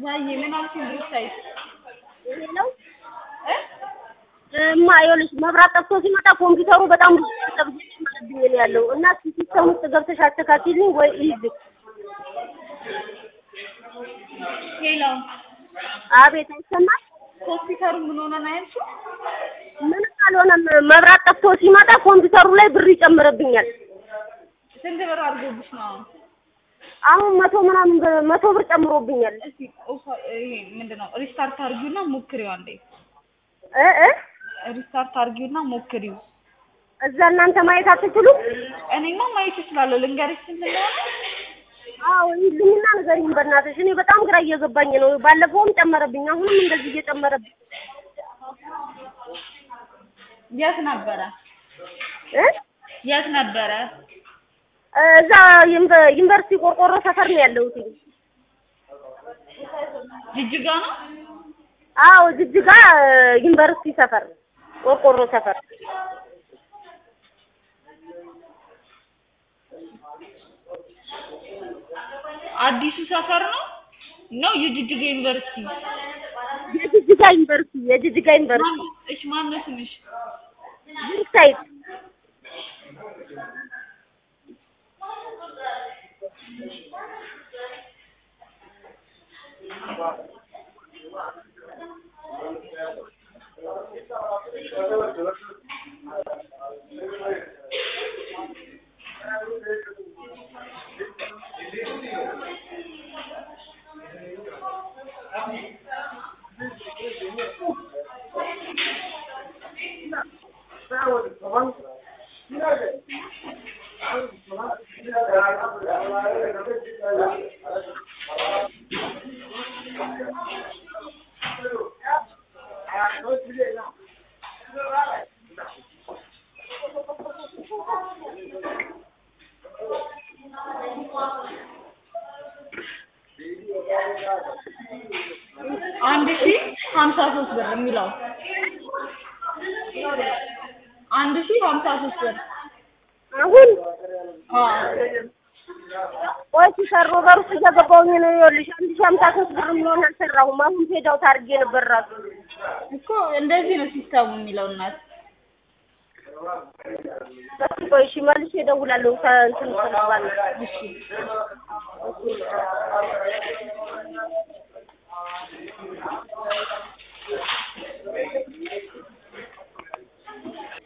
ማየ ምን አልሽኝ? ብሩክታይት ይሄ ነው እ እማ ይኸውልሽ መብራት ጠፍቶ ሲመጣ ኮምፒውተሩ በጣም ብዙ ጠብቅ ማለብኝ ነው ያለው እና ሲስተም ውስጥ ገብተሽ አስተካክልኝ ወይ ይዝ ሄሎ አቤት አይሰማል ኮምፒውተሩ ምን ሆነ ነው ያልሽው? ምንም አልሆነም መብራት ጠፍቶ ሲመጣ ኮምፒውተሩ ላይ ብር ይጨምርብኛል ስንት ብር አድርጎብሽ ነው አሁን? አሁን መቶ ምናምን ብር- መቶ ብር ጨምሮብኛል እስቲ ኦፍ ይሄ ምንድን ነው ሪስታርት አድርጊውና ሞክሪው አንዴ። እ እ ሪስታርት አድርጊውና ሞክሪው። እዛ እናንተ ማየት አትችሉም እኔማ ማየት እችላለሁ። ልንገርሽ ስንት እንደሆነ? አዎ ይልኝና ንገሪኝ በእናትሽ እኔ በጣም ግራ እየገባኝ ነው ባለፈውም ጨመረብኝ አሁንም እንደዚህ እየጨመረብኝ የት ነበረ? እ የት ነበረ? እዛ ዩኒቨ- ዩኒቨርሲቲ ቆርቆሮ ሰፈር ነው ያለሁት ጅጅጋ ነው? አዎ ጅጅጋ ዩኒቨርሲቲ ሰፈር ቆርቆሮ ሰፈር አዲሱ ሰፈር ነው ነው የጅጅጋ ዩኒቨርሲቲ? የጅጅጋ ዩኒቨርሲቲ የጅጅጋ ዩኒቨርሲቲ ማን- እሺ ማነው ስምሽ? ብሩክታይት አንድ ሺ ሀምሳ ሶስት ብር የሚለው አንድ ሺ ሀምሳ ሶስት ብር አሁን አዎ ቆይ ሲሰሩ በር ውስጥ እየገባሁኝ ነው ይኸውልሽ አንድ ሺህ ሀምሳ ሶስት ብር የሚሆን አልሰራሁም አሁን ሄድ አውት አድርጌ ነበር ራሱ እኮ እንደዚህ ነው ሲስተሙ የሚለው እናት እስኪ ቆይ እሺ መልሼ እደውላለሁ ከእንትን ስለባል እሺ